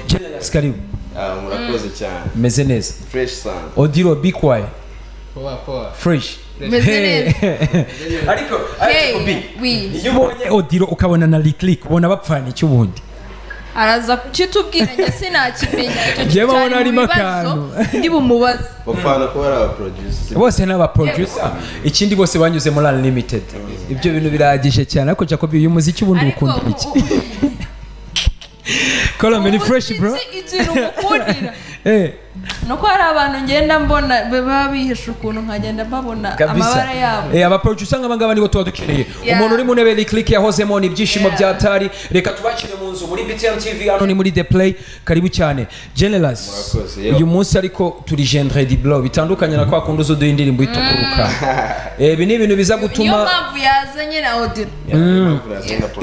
Generous karibu Ah, murakoze cyane meze neza fresh sana odiro bikway poa poa fresh Meze ariko Hey, ariko bi we. iyo ubonye odiro ukabona na rikiriki ubona bapfana iki ubundi araza kukitubwira njye sinakimenya icyo Njyewe cyari abona mu harimo bibazo akantu. ndi bumubaze bapfana kuba ari abaproducers bose ni abaproducer ikindi bose banyuze muri unlimited ibyo bintu birahagije cyane ariko jacob uyu muziki ubundi ariko ukunda iki kolome ni fresh bro umuziki ikintu umukundira Eh, ni uko hari abantu ngenda mbona baba bihisha ukuntu nkagenda mbabona kabisa amabara yabo Eh, abaproducer nk'aba ngaba nibo tuba dukeneye Yeah. umuntu uri mu ntebe rikiriki yahozemo ni ibyishimo Yeah. bya tari reka tubakire mu nzu muri btm tv hano ni muri the play karibu cyane generous Murakoze, yo. uyu munsi ariko turi gendre di blow bitandukanye na kwa kundi uza uduha indirimbo itukuruka Eh, ibi ni ibintu biza niyo gutuma mpamvu yazanye na odiro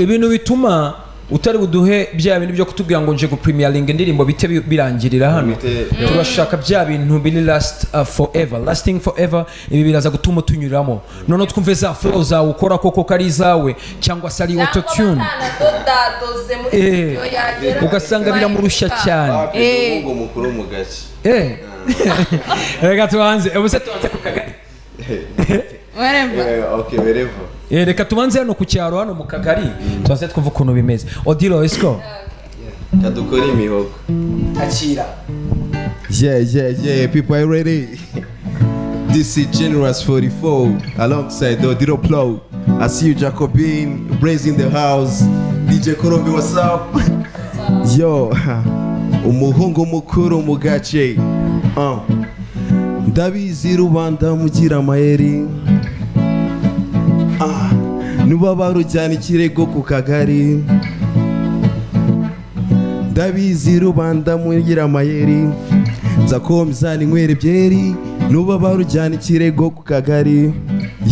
ibintu bituma utari buduhe bya bintu byo kutubwira ngo nje guprimiyarininga indirimbo bite bi- birangirira hano Bite- turashaka bya bintu biri last uh, forever lasting forever ibi biraza gutuma tunyuramo noneho twumve za flow zawe ukora koko ko ari izawe cyangwa se ari autotune batanadodadoze muri Eh, studio yagera ugasanga biramurushya cyane Eh. umuhungu mukuru mu gace Eh. reka tubanze eh, ubuse tubanze ku kagari waremba Eh, ok berevo Eh, reka tubanze hano ku cyaro hano mu kagari tubanze twumve ukuntu bimeze odilo esiko tadukora imihogo akira Yeah, yeah, yeah. People are ready. this is Generous 44 alongside the Diro Plow. I see you, Jacobin, Brains in the house. DJ Korombi, what's up? Yo, umuhungu mukuru mu gace. Uh. Ndabizi rubanda mugira amayeri. Ah. Nuba barujyana ikirego ku kagari. ndabizi rubanda mugira amayeri nza komeza ninywera ibyeri nuba barujyana ikirego ku kagari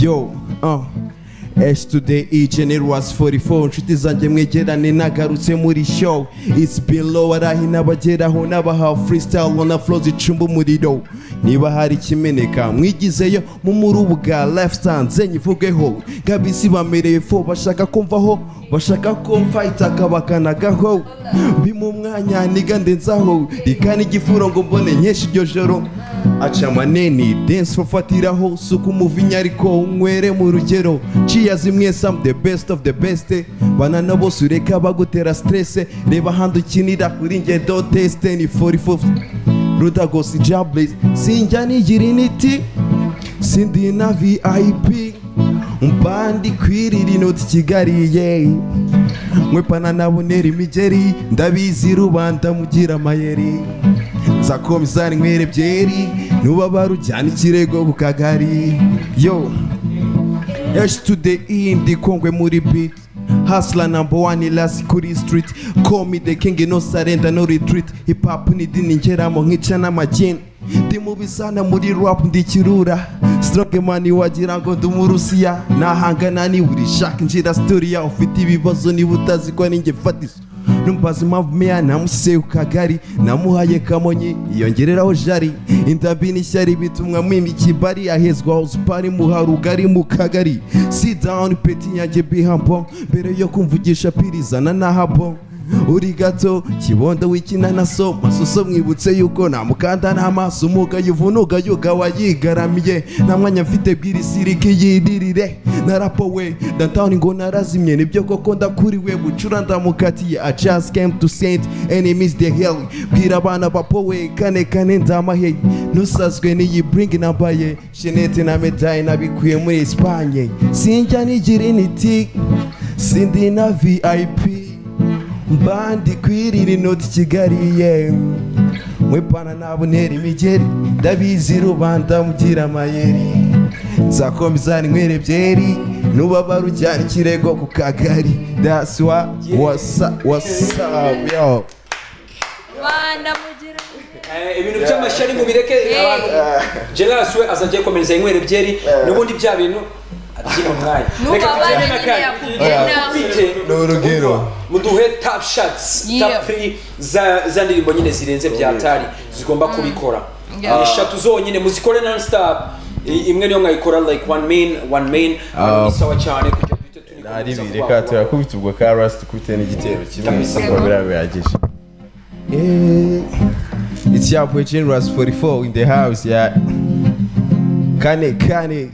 yo ah H today e generous 44 nshuti zanjye mwegerane nagarutse muri show it's below arahi n'abageraho n'abaha freestyle na flow zicumba umuriro niba hari ikimeneka mwigizeyo mu murubu bwa lifestyle nze nyivugeho ngabisi bamereye fo bashaka kumvaho bashaka kumva itaka bakanagaho bima umwanya nigande nzaho rikana igifuro ngo mbone nkesha iryo joro aca amaneni dense bafatiraho suka umuvinya ariko unywere mu rugero ciya zimwe some the best of the best banana bose ureka bagutera stress reba ahandi ukinira kuri nge do teste ni 44 rudagos jables sinjya nigira initi sindi na vip mba ndi kwirira inoti kigali yeyi mwepana nabonera imigeri ndabizi rubanda mugira amayeri nza komisari nywere byeri nuba barujyana ikirego ku kagari yo H to the E ndi kongwe muri beat Hustler number one last kuri street Call me the king no surrender no retreat Hip hop ni dini ngeramo nkica n'amageni Ndi mubi sana muri rap ndi kirura Stroke man wagira ngo ndi umurusiya Nahangana ni buri shaka ngira story ya Ufite ibibazo niba utazi ko ninjye fatizo numbaza impamvu meya namushyizeye ku kagari namuhaye kamonyi yiyongereraho jari indabi n'ishyari bituma mwimba ikibari ahezwa hosipari muha rugari mu kagari sidawuni peti nyange bihambo mbere yo kumvugisha pirizana na habo uri gato kibondo w'ikinanaso masuso mwibutse yuko namukanda n'amaso umuga yuvunuga yuga wayigaramiye nta mwanya mfite bw'irisiriki yidirire narapowe dantawuni ngo narazimye nibyo koko ndakuriwe bucura ndamukatiye i just came to saint enemies the hell bwira abana bapowe kane kane ndamahe ntusazwe n'iyi bring nambaye shenete na medaye nabikuye muri espanye sinjya nigira initi sindi na vip mbandi kwirira inoti kigali ye mwepana nabonera imigeri ndabizi rubanda mugira amayeri nzakomeza ninywere byeri nuba barujyana ikirego ku kagari daswa wasa wasabi yo rwanda mugira Eh, ibintu by'amashyari mubireke abantu gerasi we azajya akomeza inywera byeri n'ubundi bya bintu abyima umwanya Reka n'ubabare tujyane nyine n'akandi. yakugenda Bite? Ni urugero. muduhe tap shots Yeah. tap three za za ndirimbo nyine zirenze bya tari zigomba kubikora Yeah. Eh, eshatu zonyine muzikore non stop I- imwe niyo mwayikora like one main one main Ah. ni sawa cyane kugira duhite tunikomeza ari ibiri vuba reka vuba. turakubita ubwo ka rasi dukubite n'igitero kimwe Kabisa. ubwo biraba bihagije Eh, sharp with generous 44 in the house yeah kane kane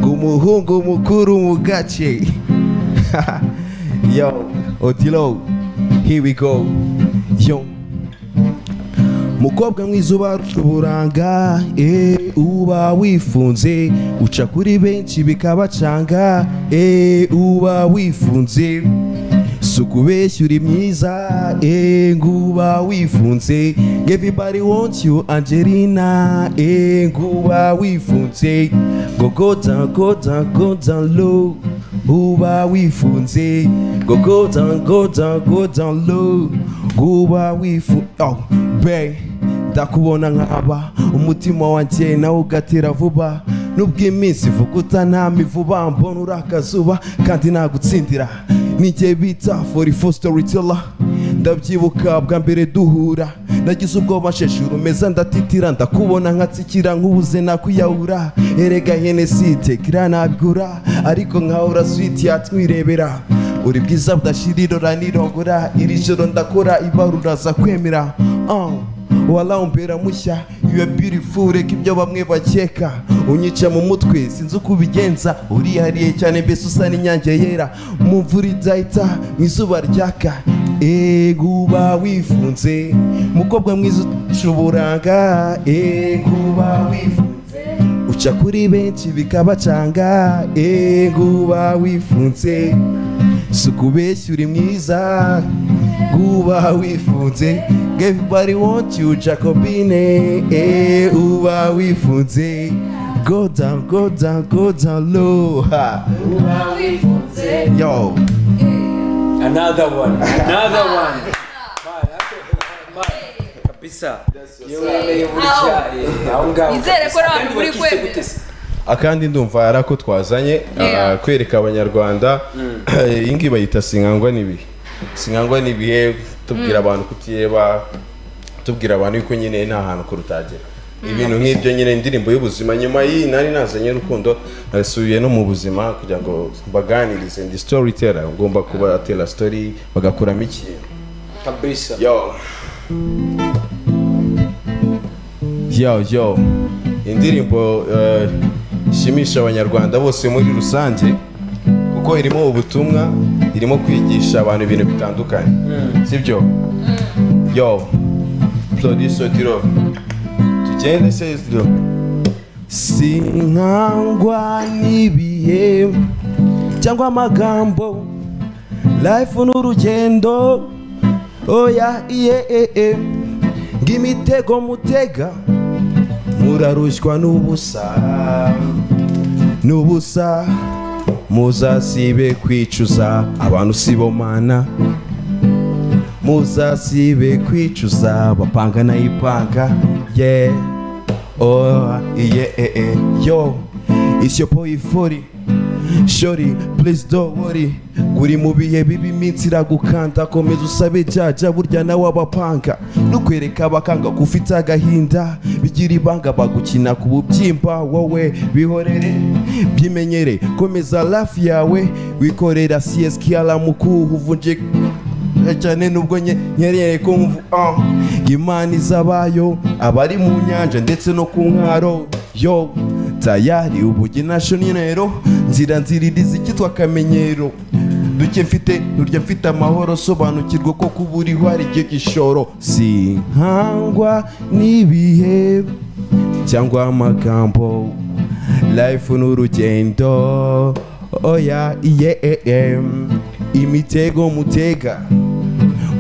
kumuhungu mukuru mugache yo otilo here we go yo mukobwa mwiza ubarusha uburanga eh, uba wifunze uca kuri benshi bikabacanga eh, uba wifunze si ukubeshya uri myiza eh, nguba wifunze everybody wants you angelina eh, nguba wifunze ngo go down go down go down low uba wifunze ngo go down go down go down low nguba wifunze oh, babe ndakubona nkaba umutima wanjye nawe ugatera vuba nubwo iminsi ivuguta nta mivu mbona uri akazuba kandi nagutsindira nijye bita forifo storyteller ndabyibuka bwa mbere duhura nagize ubwoba nsheshura meza ndatitira ndakubona nkatsikira nk'ubuze nakwiyahura erega henesite kira nabwura ariko nkaho uraswiti yatwirebera uri bwiza budashira irora n'irongora iri joro ndakora ibarura za kwemera Ah, wala umbera mushya iyo beautiful reka ibyo bamwe bakeka unyica mu mutwe sinzi uko ubigenza urihariye cyane mbese usa n'inyange yera mu mvura idahita mu izuba ryaka ego uba wifunze mukobwa mwiza uca uburanga ego uba wifunze uca kuri benshi bikabacanga ego uba wifunze si ukubeshya uri mwiza uba wifunze everybody want you jacobine eh, uba wifunze go down go down go down low ha. yo another one another one Man, that's a- man, kabisa yewe yewe Ow. eh, aho ngaho Nizere ko kabisa. abantu Kandi muri wakise kwemera. gute se? akandi ndumva hari ako twazanye Yeah. ah, kwereka abanyarwanda iyi ngiyi bayita singangwa n'ibihe singangwa n'ibihe tubwira abantu kutiyeba tubwira abantu yuko nyine nta hantu kurutagera ibintu nk'ibyo nyine indirimbo y'ubuzima nyuma y'iyi nari nazanye urukundo nasubiye no mu buzima kugira ngo mbaganirize ndi storyteller ngomba kubatera story bagakuramo ikintu kabisa yo yo yo indirimbo eh, ishimisha abanyarwanda bose muri rusange kuko irimo ubutumwa irimo kwigisha abantu ibintu bitandukanye sibyo yo producer diro tugende se diro sinkangwa n'ibihe cyangwa amagambo life n'urugendo oya iye e e ng'imitego mutega murarushywa n'ubusa n'ubusa muzasibe kwicuza abantu sibo mana muzasibe kwicuza bapanga nayipanga ye oh iye e e yo it's your boy Fori shori please don't worry uri mu bihe bibi iminsi iragukanda komeza usabe jyaja burya nawe abapanga nukwereka abakanga ko ufite agahinda bigira ibanga bagukina ku bubyimba wowe bihorere byimenyere komeza lafi yawe wikorera csqr mukuhu uvunje cyane nubwo nye- nyerere ko mvu ah, imana izabayo abari mu nyanja ndetse no ku nkaro yo tayari ubugi nashonero nzira nziririza icyitwa akamenyero duke mfite nurya mfite amahoro sobanukirwa ko kuba uriho ari igihe gishoro si nkangwa n'ibihe cyangwa amagambo life n'urugendo oya iye e e imitego mutega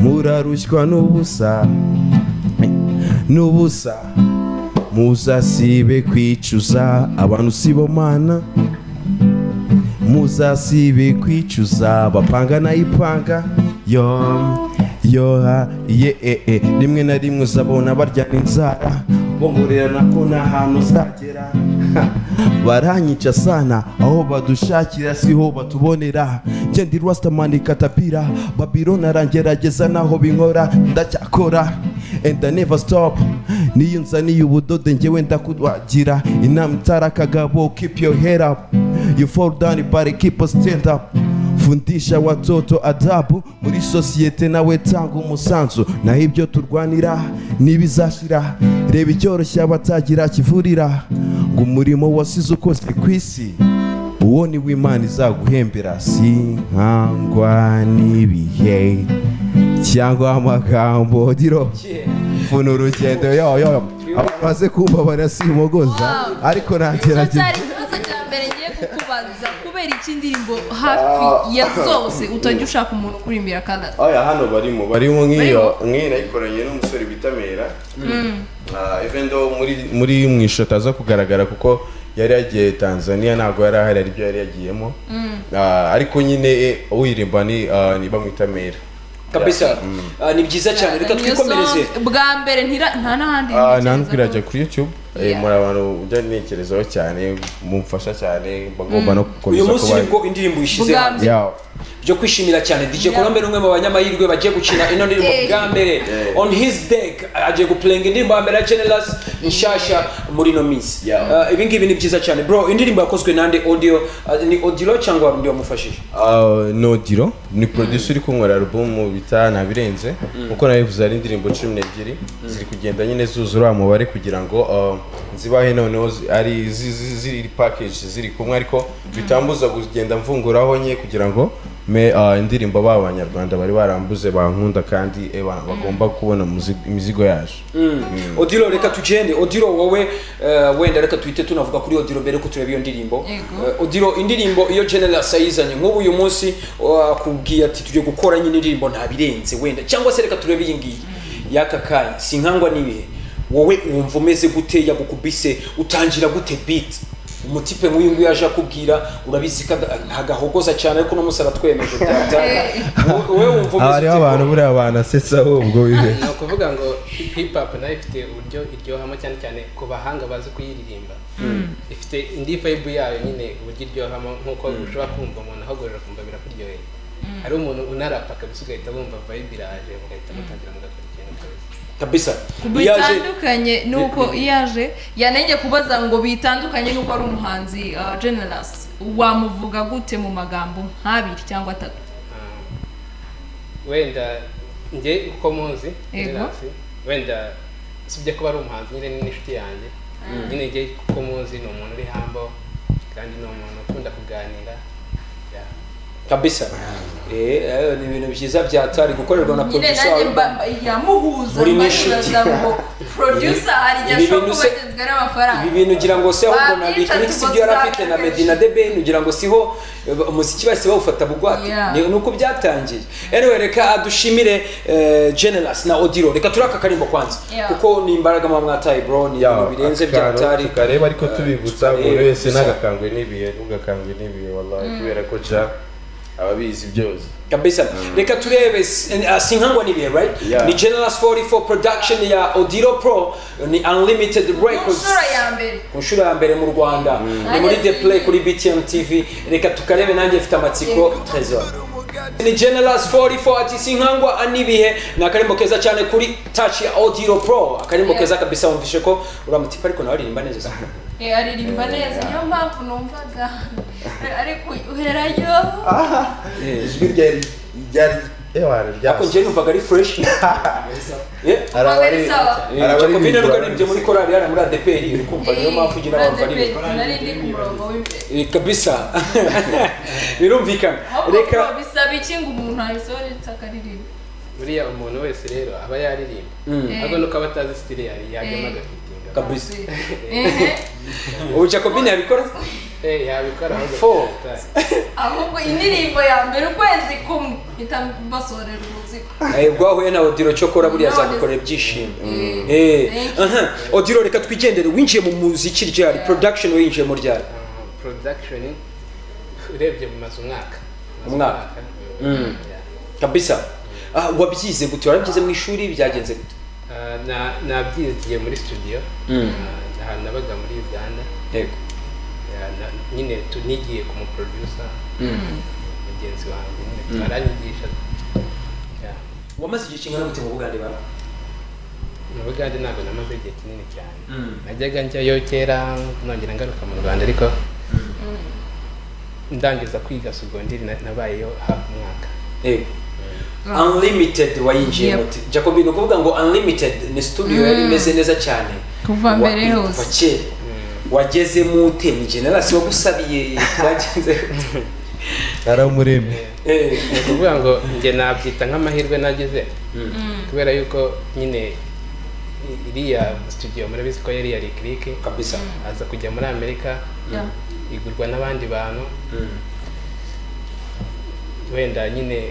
murarushywa n'ubusa n'ubusa muzasibe kwicuza abantu sibo mana muzasibe kwicuza bapanga nayipanga yo yoha ye e e rimwe na rimwe uzabona baryana inzara bongorerana ko nta hantu uzagera Ha, baranyica sana aho badushakira siho batubonera njye ndi rastaman katapira babiloni arangerageza naho binkora ndacyakora and I never stop niyo nzaniye ubudodo njyewe ndakubagira inama itara kagabo keep your head up you fall down but keep a stand up fundisha watoto adabu muri sosiyete nawe tanga umusanzu naho ibyo turwanira n'ibizashira reba icyoroshye abatagira kivurira ngo umurimo wasize ukozwe ku isi uwo ni w'imana izaguhembera si nkangwa n'ibihe cyangwa amagambo diro mfuna urugendo yo yo abamaze kumbabara simugoza Wow. ariko icyo nagerageza cyari ikibazo cya mbere ngiye kukubaza kubera iki indirimbo hafi ya zose utajya ushaka umuntu ukurimbira kandi oya hano barimo barimo nk'iyo nk'iyi nayikoranye n'umusore bita mera Ah, even though muri muri mu ishusho ataza kugaragara kuko yari yagiye tanzania ntabwo yari ahari hari ibyo yari yagiyemo Ah, ariko nyine eh, uyiririmba ni ah, ni bamwita mera kabisa Ah, ni byiza cyane reka Niyo twikomereze song bwa mbere ntira- nta n'ahandi Ah, ntekereza nta nubwo irajya ko- kuri youtube Eh, Yeah. muri abantu ujya ntekerezaho cyane mumfasha cyane bagomba no uyu gukomeza munsi kuba nibwo indirimbo ishize Bwa hanze mbere. Yeah. byo kwishimira cyane dj colombe ni umwe mu banyamahirwe bagiye gukina ino ndirimbo Eh. bwa mbere on his deck agiye gupulenga indirimbo ya mera generous nshyashya muri ino minsi Yeah. Ah, ibi ngibi ni byiza cyane bro indirimbo yakozwe nande audio ah, ni audio cyangwa undi wamufashije Uh, nodiro ni producer uri kunywera album bita ntabirenze kuko nabivuze ari indirimbo cumi n'ebyiri ziri kugenda nyine zuzura wa mubare kugira ngo uh, zibahe noneho zi- ari zi- zi- ziri package ziri kumwe ariko bitambuza kugenda mvunguraho nye kugira ngo me uh, indirimbo ba banyarwanda bari barambuze bankunda kandi eh, ba- bagomba kubona muzi- imizigo yaje odiro reka tugende odiro wowe eh, wenda reka tuhite tunavuga kuri odiro mbere ko tureba iyo ndirimbo Yego. Eh, odiro indirimbo iyo generous ayizanye nk'ubu uyu munsi akubwiye ati tujye gukora nyine indirimbo ntabirenze wenda cyangwa se reka turebe iyi ngiyi y'aka kanya si nkangwa n'ibihe wowe wumva umeze gute yagukubise utangira gute beat umutipe nk'uyu nguyu aje akubwira urabizi ko ada- ntagahogoza cyane ariko uno munsi aratwemeje data Wowe- wowe wumva Ah, umeze hariho ute abantu buriya banasetsa ahubwo bibe ni ukuvuga ngo hip hop nayo ifite uburyo iryohamo cyane cyane ku bahanga bazi kuyiririmba ifite indi vibe yayo nyine uburyo iryohamo nk'uko ushobora kumva umuntu ahogorera ukumva birakuryoheye hari umuntu unarapa kabisa ugahita wumva vibe iraje ugahita mutangira mugakora ikintu kabisa kabisa Iyo aje- bitandukanye nuko iyo aje yanenge kubaza ngo bitandukanye nuko ari umuhanzi uh, generous wamuvuga gute mu magambo nk'abiri cyangwa atatu Ah, wenda njye uko muzi Yego. Gerasi, wenda usibye kuba ari umuhanzi nyine ni n'inshuti yanjye nyine njye uko muzi ni umuntu uri hambo kandi ni umuntu ukunda kuganira yeah. kabisa Eh, eh, ni ibintu byiza byatari gukorerwa na nyine nanjye producer mba- mba- yamuhuza Muri mbakibaza n'inshuti. ngo producer harya ibi bintu ashobora kuba se- agenzwe n'amafaranga ibi bintu ugira ngo se ahubwo na Babyica Lick Lick si tuko ibyo yari afite na tuzabimenyesha. medina de ben ugira ngo siho eh, umuziki wese bawufata bugwate Yeah. Ni- ni uko byatangiye anyway reka dushimire eh, generous na odiro reka turaka karimbo kwanza Yeah. kuko ni imbaraga mwa mwataye bro ni ibintu birenze byatari tukareba ariko tubibutsa tukareba, buri wese gusa. nagakangwe n'ibihe ntugakangwe n'ibihe wallahi kubera ko ja ababizi byose kabisa reka turebe s- eh, sinkangwa n'ibihe right Yeah. ni generous 44 production ya odiro pro ni unlimited ku records nshuro ya mbere ku nshuro ya mbere mu rwanda ni muri the play kuri btm tv reka tukarebe nanjye mfite amatsiko trezor ni generous 44 ati sinkangwa n'ibihe ni akarimbo keza cyane kuri touch ya audio pro akarimbo Yeah. keza kabisa wumvishe ko uramutipa ariko nawe aririmba neza se. Eh, aririmba neza niyo mpamvu numvaga ariko uherayo ijwi ryari ryari ewara ariko njye numvaga ari fresh Yeah. sawa. Eh, Jacobine Rugaribye muri korali hano muri ADPR uri kumva niyo mpamvu njye n'abantu bari Eh, nari ndi ku murongo w'imbere Eh, kabisa birumvikana ahubwo reka bisaba iki ngo umuntu abisohoretse akaririmba buriya umuntu wese rero aba yaririmba Mm. ahubwo nuko aba atazi sitiri yari yajyamo Eh. agafitinga kabisa Ehe. ubu Jacobine yabikora Eh, yabikora ahubwo Four. atari. ahubwo indirimbo ya mbere ukwezi kumwe mpita mbasohorera uruziga Eh, bwahuye na odiro cyokora buriya None- azagukorera ibyishimo Mm. Eh, Thank aha. odiro reka twigendere winjiye mu muziki ryari production winjiye mu ryari Ah, production urebye maze umwaka Maze Umwaka. Mm. yeah. kabisa Ah, wabyize gute warabyize mu ishuri byagenze gute Ah, na- nabyigiye muri studio Mm. Ah, ahantu nabaga muri uganda yego Yeah, na- nyine tunigiye ku muprodusa mugenzi wanjye nyine twaranyigisha Yeah. wamaze igihe kingana gute mu bugande bara mu bugande ntabwo namaze igihe kinini cyane najyaga njyayo kera nongera ngaruka mu rwanda ariko ndangiza kwiga segonderi na- nabayeyo hafi umwaka Yego. unlimited wayinjiyemo Yep. ati jacobi ni ukuvuga ngo unlimited ni studio yari imeze neza cyane Kuva Wa- mbere hose. kuva kera wagezemo ute ni generasi wagusabiye twagenze naramuremye Eh, ni ukuvuga ngo njye nabyita nk'amahirwe nagize kubera yuko nyine i- iriya studio murabizi ko yari iya rikiriki kabisa aza kujya muri amerika Yeah. igurwa n'abandi bantu wenda nyine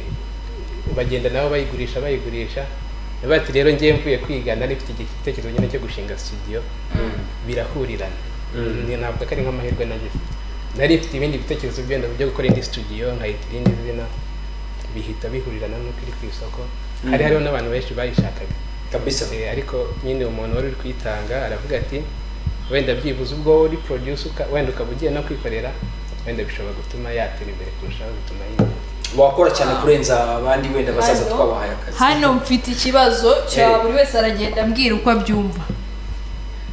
bagenda nabo bayigurisha bayigurisha Navuga ati rero ngewe mvuye kwiga nari mfite igitekerezo nyine cyo gushinga studio birahurirana Ni- ntabwo ko ari nk'amahirwe nagize nari mfite ibindi bitekerezo byenda byo gukora indi studio nkahita irindi zina bihita bihurirana n'uko iri ku isoko hari hariho n'abantu benshi bayishakaga kabisa Eh, ariko nyine umuntu wari uri kwitanga aravuga ati wenda byibuze ubwo wowe uri produce uka- wenda ukaba ugiye no kwikorera wenda bishobora gutuma yatera imbere kurushaho bituma yihuta wakora cyane kurenza abandi wenda bazaza twabahaye akazi hano mfite ikibazo cya buri wese aragenda ambwira uko abyumva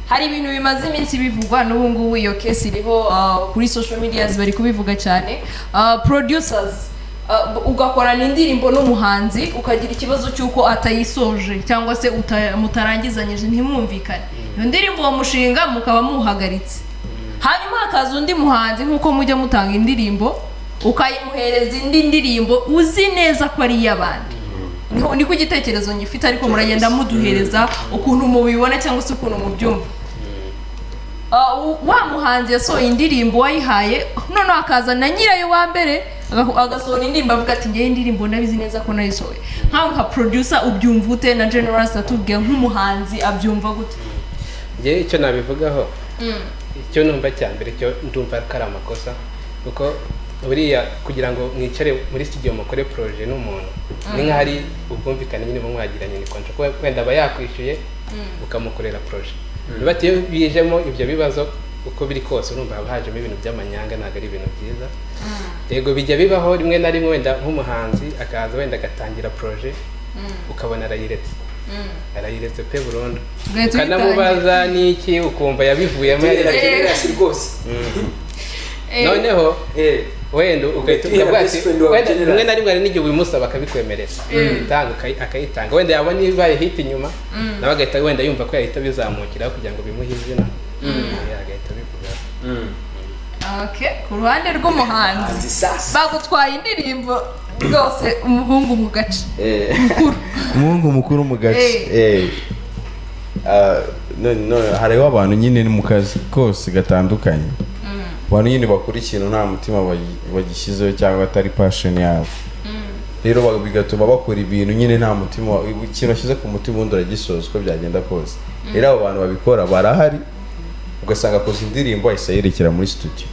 hari ibintu bimaze iminsi bivugwa n'ubu ngubu iyo kesi iriho uh, kuri social media bari kubivuga cyane Uh, producers uh, ugakorana indirimbo n'umuhanzi ukagira ikibazo cy'uko atayisoje cyangwa se uta- mutarangizanyije ntimwumvikane iyo ndirimbo uwo mushinga mukaba muwuhagaritse hanyuma hakaza undi muhanzi nk'uko mujya mutanga indirimbo ukayimuhereza indi ndirimbo uzi neza ko ari iy'abandi Niho- niko igitekerezo ngifite ariko muragenda muduhereza ukuntu mubibona cyangwa se ukuntu mubyumva Ah, u- wa muhanzi yasohoye indirimbo wayihaye noneho akaza na nyirayo wa mbere aga- agasohora indirimbo avuga ati ngewe indirimbo ndabizi neza ko nayisohoye nkawe nka producer ubyumva ute na generous atubwira nk'umuhanzi abyumva gute njye icyo nabivugaho icyo numva cya mbere cyo ndumva ko ari amakosa kuko buriya kugira ngo mwicare muri studio mukore poroje n'umuntu ni nk'aho ari ubwumvikane nyine buba mwagiranye ni kontra kuko wenda aba yakwishyuye ukamukorera poroje niba ati iyo bijemo ibyo bibazo uko biri kose urumva haba hajemo ibintu by'amanyanga ntabwo ari ibintu byiza yego bijya bibaho rimwe na rimwe wenda nk'umuhanzi akaza wenda agatangira poroje ukabona arayiretse arayiretse pe burundu Tugahita ukanamubaza n'iki ukumva yabivuyemo turera yari- generasi rwose Eh, noneho Eh, wenda ugahita Tugira ukavuga best ati friend wa wenda General. rimwe na rimwe hari n'igihe ubimusaba akabikwemerera itanga akayi- akayitanga wenda yabona ibaye hit inyuma nawe agahita wenda yumva ko yahita bizamukiraho kugira ngo bimuhe izina Yeah, agahita abivuga okay ku ruhande rw'umuhanzi hanzi sasa bagutwaye indirimbo rwose umuhungu mu gace Eh. mukuru umuhungu mukuru mu gace Eh. Ah, none- none hariho abantu nyine mu kazi kose gatandukanye abantu nyine bakora ikintu nta mutima bagi- bagishyizeho cyangwa atari passion yabo rero ba- bigatuma bakora ibintu nyine nta mutima wa- ikintu bashyize ku mutima ubundi uragisoza uko byagenda kose rero abo bantu babikora barahari ugasanga akoze indirimbo ahise ayerekera muri studio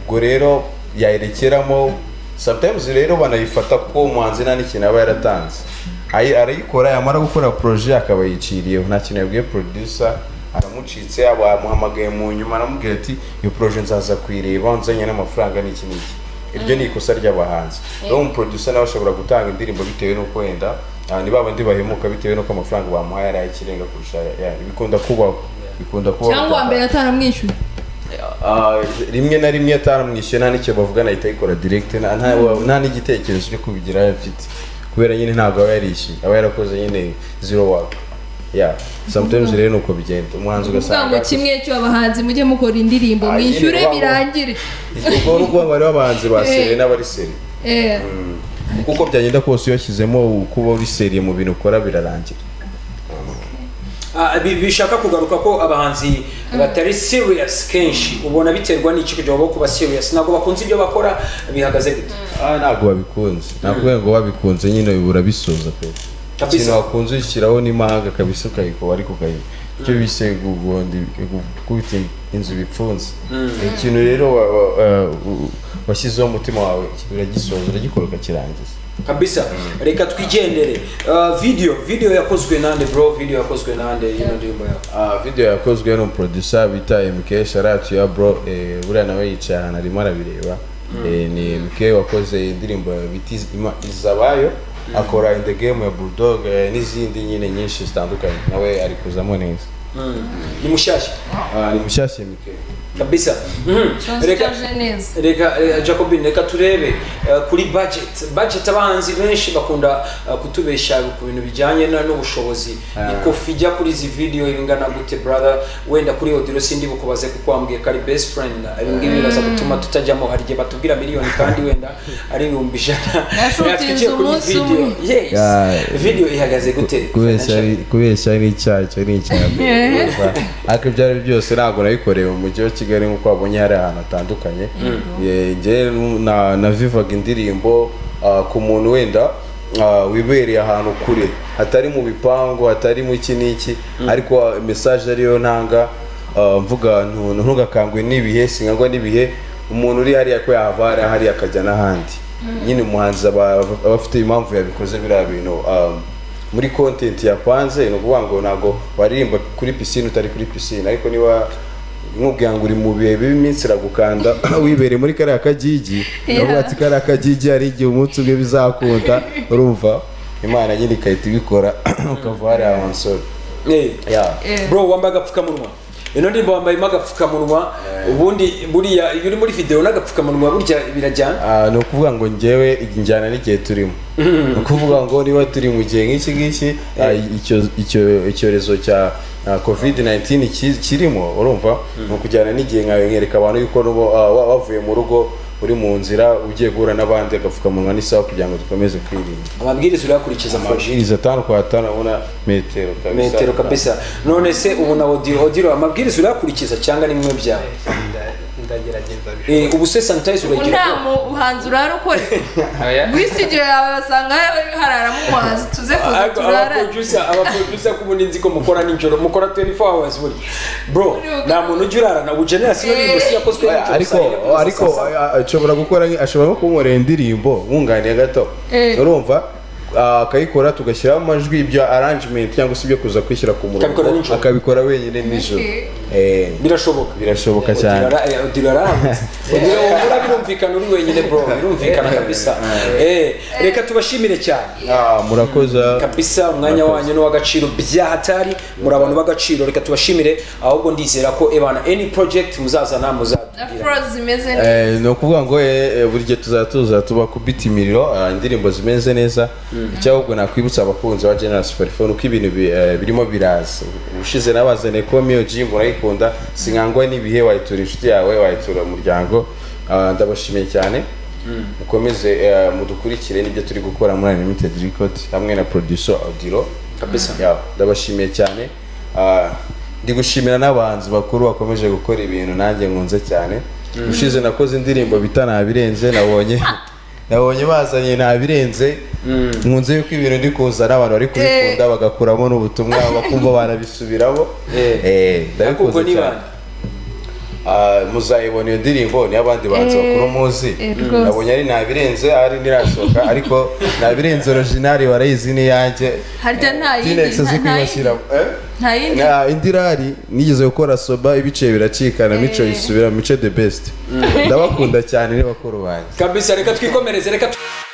ubwo rero yayerekeramo sometimes rero banayifata kuko umuhanzi nta n'ikintu aba yaratanze Ayi- arayikora yamara gukora projet akaba yiciriyeho nta kintu yabwiye producer aramucitse abamuhamagaye mu nyuma aramubwira ati iyo projet nzaza kuyireba nzanye n'amafaranga n'iki n'iki iryo ni ikosa ry'abahanzi rero umuproducer nawe ashobora gutanga indirimbo bitewe n'uko wenda ah, ni babandi bahemuka bitewe n'uko amafaranga bamuhaye ari ay'ikirenga kurusha ayandi. bikunda kubaho bikunda kubaho cyangwa uwa mbere ataramwishyuye Ah, rimwe na rimwe ataramwishyuye nta n'icyo bavugana ahita ayikora direct nta- nta- nta n'igitekerezo cyo kubigira afite kubera nyine ntabwo aba yarishyuye aba yarakoze nyine zero work yeah sometimes rero nuko bigenda umuhanzi uvuga ngo ugasanga kimwe cy'abahanzi mujye mukora indirimbo Ah, mwishyure nyine, birangire ubwo n'ubwo bari bahanzi ba seri Eh. n'abari seri Eh, kuko byagenda kose iyo washyizemo kuba uri seriye mu bintu ukora birarangira Ah, bi- bishaka kugaruka ko abahanzi batari serious kenshi ubona biterwa n'iki kugira ngo kuba serious ntabwo bakunze ibyo bakora bihagaze gute Ah, ntabwo babikunze nakubwira ngo babikunze nyine bibura bisoza pe Kabisa. ikintu wakunze ushyiraho n'imahanga kabisa ukayikora ariko ukayikora icyo bise gugonda gukubita inzu bifunze Ni ikintu rero wa- wa- wa- u- washyizeho umutima wawe uragisoza uragikora ukakirangiza kabisa reka twigendere Ah, video video yakozwe nande bro video yakozwe nande yino ndirimbo yawe Ah, video yakozwe n'umuproducer bita MK sharatu ya bro eh, buriya nawe yicaye ahantu arimo arabireba Eh, ni MK wakoze indirimbo bita Iz- Ima- izabayo akora in the game ya bulldog eh, n'izindi nyine nyinshi zitandukanye nawe ari kuzamo neza ni mushyashya Ah, ni mushyashya mike kabisa Mhm. reka transitaje neza reka eh, jacobin reka turebe eh, kuri budget budget abahanzi benshi bakunda eh, kutubesha ku bintu bijyanye na- n'ubushobozi ikofi ijya kuri izi video ibingana gute brother wenda kuri audio sindi bukubaze kuko wambwiye ko ari best friend ibi ngibi biraza gutuma tutajyamo hari igihe batubwira miliyoni kandi wenda ari ibihumbi ijana Nashutinze Natwe tugiye kuri umunsi video. umwe. yes Yeah. video ihagaze gute kubeshya ni- kubeshya ni icyaha icyo ni icyaha ariko ibyo ari byo byose ntabwo nabikorewe mu mujyi wa kigali nk'uko wabonye hari ahantu hatandukanye Eh, njye na- navivaga indirimbo ah, ku muntu wenda ah, wibereye ahantu kure hatari mu bipangu hatari mu iki n'iki ariko ah, message ariyo ntanga ah, mvuga ntu- ntugakangwe n'ibihe singangwa n'ibihe umuntu uri hariya ko yahava hariya hariya akajya n'ahandi nyine umuhanzi aba aba afite impamvu yabikoze biriya bintu ah, muri kontenti yapanze ni ukuvuga ngo ntabwo waririmba kuri pisine utari kuri pisine ariko niba nkubwira ngo uri mu bihe b'iminsi iragukanda wibereye muri kariya kagigi uravuga ati kariya kagigi hari igihe umunsi umwe bizakunda urumva imana nyine igahita ibikora ukava hariya wansoro Eh. Yeah. bro wambaye agapfukamunwa ino ndirimbo wambayemo agapfukamunwa ubundi buriya iyo uri muri video n'agapfukamunwa burya birajyana Ah, ni ukuvuga ngo njyewe njyana n'igihe turimo ni ukuvuga ngo niba turi mu gihe nk'iki ngiki ah, icyo- icyo- icyorezo cya covid 19 ki- kirimo urumva ni ukujyana n'igihe nkawe nkereka abantu yuko nubo ah, wa- wavuye mu rugo uri mu nzira ugiye guhura n'abandi agapfukamunwa n'isaha kugira ngo dukomeze kwirinda amabwiriza urayakurikiza fashe amabwiriza atanu kwa atanu abona metero kabisa metero kabisa none se ubu na audio audio amabwiriza urayakurikiza cyangwa ni bimwe byawe nda- ndagerageza bishoboka Eh, ubu se sanitize ubu nta uragira mu- muhanzi urara ukora Oya. muri studio yawe basanga hararamo umuhanzi tuze kuza turarane abaproducer abaproducer kubundi nzi ko mukora nijoro mukora 24 hours buri bro nta muntu ujya urarana ubu generation y'indirimbo si yakozwe nijoro, ariko saa yine kugeza ariko saa saba. a- a- ashobora gukora nk- ashobora no kunkorera indirimbo nkunganiye gato Eh. urumva ah, akayikora tugashyiraho amajwi ibyo arrangement cyangwa se ibyo kuza kwishyira ku murongo Akabikora nijoro. akabikora wenyine nijoro Okay. Eh, birashoboka birashoboka cyane dirarambura birumvikana uri wenyine bro birumvikana kabisa Eh, reka tubashimire cyane Ah, murakoze kabisa umwanya wanyu ni uw'agaciro byahatari muri abantu b'agaciro reka tubashimire ahubwo ndizera ko ebana any project muzazana muzatubwira afro zimeze neza Eh, ni ukuvuga ngo eh, eh, buri gihe tuzaba tuza tuba kubita imiriro ah, indirimbo zimeze neza icyo ahubwo nakwibutsa abakunzi ba General Superphone uko ibintu bi- eh, birimo biraza ubushize nabazaniye ko Mio G murayikunda singangwa n'ibihe wayitura inshuti yawe wayitura umuryango Ah, ndabashimiye cyane mukomeze eh, mudukurikire n'ibyo turi gukora muri Unlimited Record hamwe na producer Audiro kabisa Yeah, ndabashimiye cyane Ah, ndi gushimira n'abahanzi bakuru bakomeje gukora ibintu nanjye nkunze cyane ushize nakoze indirimbo bita ntabirenze nabonye nabonye bazanye ntabirenze nkunze yuko ibintu ndi kuzana abantu bari kubikunda bagakuramo n'ubutumwa bakumva barabisubiramo Eh, ahubwo ndabikunze ni cyane bande Ah, muzayibona iyo ndirimbo niyo abandi bahanzi Eh, bakuru muzi eh, rwose. nabonye ari ntabirenze ari ntirasohoka ariko ntabirenze originali warayizi n'iyanjye harya nta yindi Tinex azi nta- nta kwibasira yindi- nta yindi Na indi rari nigeze gukora soba ibice biracikana mico yisubira mico the best ndabakunda cyane n'abakuru banjye kabisa reka twikomereze reka tu-